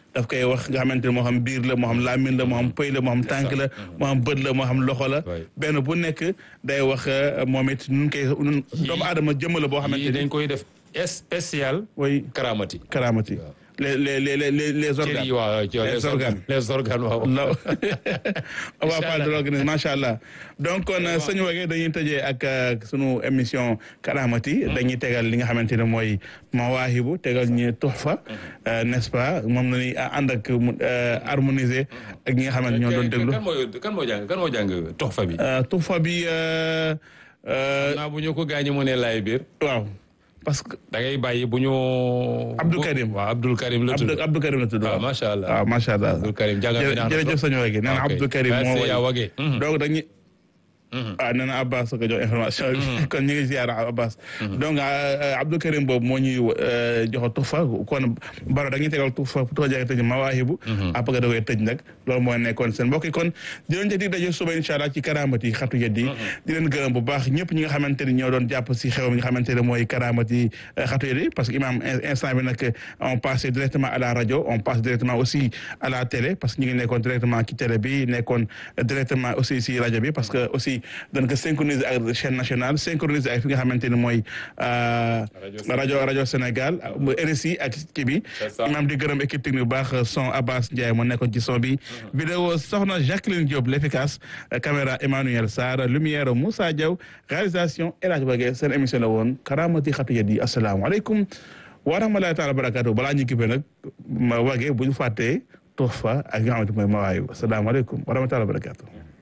daf koy wax nga xamante ne moo xam biir la moo xam laamin la moo xam pëy la moo xam tànk la moo xam bët la moo xam loxo la benn bu nekk day wax moom it nun koy nun doomu aadama jëmm la boo xamante yii ni dañ koy def spécial oui karamati karaamati les les les les les cër organes yi waaw les organes les organes waaw la on va parler de l'organisme macha allah donc kon sëñ Wagué dañuy tëjee ak euh, sunu émission Karaamati dañuy tegal li nga xamante ne mooy mawaahibu tegal ñu tuxfa euh, n'est-ce pas moom la ñuy ànd ak mu euh, harmoniser ak ñi nga xamante ñoo doon déglu kan mooy kan moo jàng kan moo jàng toxfa bi Euh, tuxfa bi euh, euh, naa bu ñu ko gaañi mu ne laay biir waaw parce que da ngay bàyyi bu ñu Abdou Karim. waaw Abdou Karim la tudd Abdou Abdou Karim la tudd waaw waaw macha allah waaw macha allah Abdou Karim jàngat bi naan jërëjëf sëñ Wagué nee na Ok. Abdou Karim moo Merci, way. yaa Wagué. Mhm. donc dañuy ah nee na Abbas ko jox information bi kon ñu ngi ziar Abbas donc euh, Abdou Karim boobu moo ñuy euh, jox tufa kon baro dañuy tegal tufa tufa jege tëj mawaahibu après da koy tëj nag loolu mooy nekkoon seen mbokk yi kon di leen jëg di daje suba incha allah ci karaamati xatu yeddi di leen gërëm bu baax ñëpp ñi nga xamante ni ñoo doon jàpp si xew mi nga xamante ne mooy karaamati xatu yeddi parce que imam in- instant bi nag on passe directement à la radio on passe directement aussi à la télé parce que ñu ngi nekkoon directement ci télé bi nekkoon directement aussi si rajo bi parce que aussi dañ ko synchroniser ak chaîne nationale synchroniser ak fi nga xamante ne mooy euh, rajo rajo Sénégal mu RSI ak kii bi C'est ça. imam di gërëm équipe technique bu baax son Abbas Ndiaye moo nekkoon ci son bi vidéo soxna Jacqueline Diop l'efficace euh, caméra Emmanuel Sarr lumière Moussa Diaw réalisation El Hadj Wagué seen émission la woon karamati xatu yeddi asalaamaaleykum wa rahmatulahi taala wa barakatuh balaa ñu kippee nag ma Wagué bu ñu fàttee toog fa ak nga xamante mooy mawaayu asalaamaaleykum wa rahmatulahi wa barakatuh